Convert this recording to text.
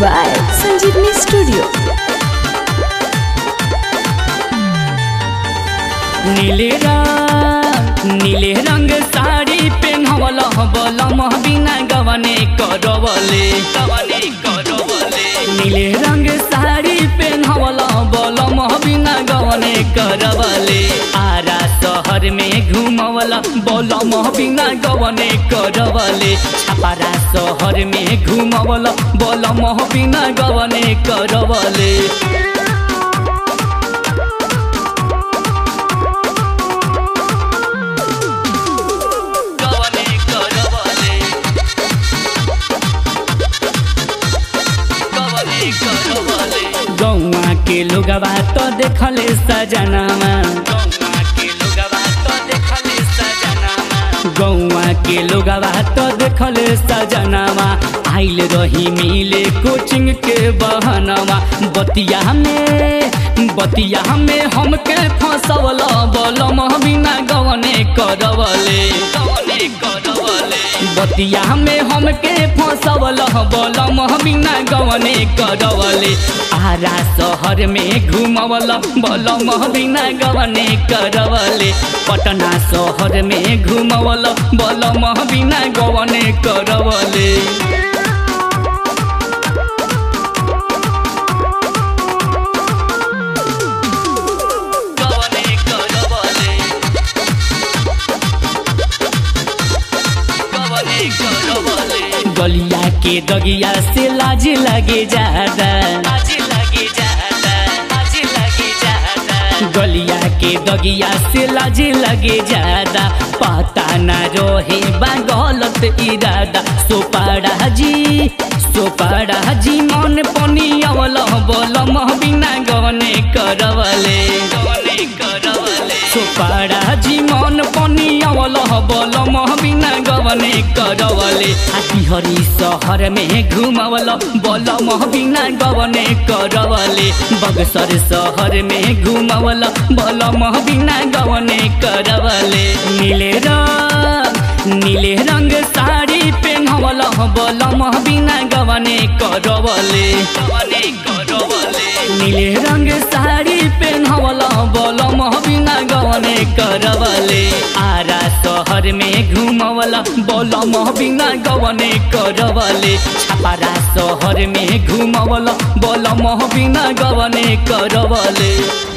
by Sanjeevni Studio. नीले रंग नीले रंग साड़ी पेन्हवल बल बिना गवने करवले गवने करवले नीले रंग साड़ी पेन्हवल बल बिना गवने करवले आरा शहर में घुमवल बल बिना गवने करवले छपारा शहर में घुमवल बल बिना गवने करवले गवने करवले गवने करवले गौवा के लोगवा तो देखले सजनामा गौवा के लोगवा तो देखले सजनामा गौवा के लोगवा तो देखले सजनामा आइल रही मिले कोचिंग के बहनवा बतिया में बतिया में हमके फंसवल बलम बिना गवने करवले गवने करवले बतिया में हमके फंसवल बलम बिना गवने करवले आरा शहर में घुमवल बलम बिना गवने करवले पटना शहर में घुमवल बलम बिना गवने करवले गवने करवले गवने करवले गलिया के दगिया से लाज लगे ज्यादा लाज लगे ज्यादा लाज लगे ज्यादा गलिया के दगिया से लाज लगे ज्यादा पता न रहे बा गलत इरादा सोपाड़ा जी सोपाड़ा जी मन पनी अवल बोल बिना गवने करवले गवने करवले सोपाड़ा जी मन पनी अवल बोल बिना गवने करवले हरी शहर में घुमवल बोल बिना गवने करवले बगसर शहर में घुमवल बोल बिना गवने करवले नीले रंग नीले रंग साड़ी पेन्हवल बलम बिना गवने करवले गवने करवले नीले रंग साड़ी पेन्हवल बलम बिना गवने करवले आरा शहर में घुमवल बलम बिना गवने करवले छपारा शहर में घुमवल बलम बिना गवने करवले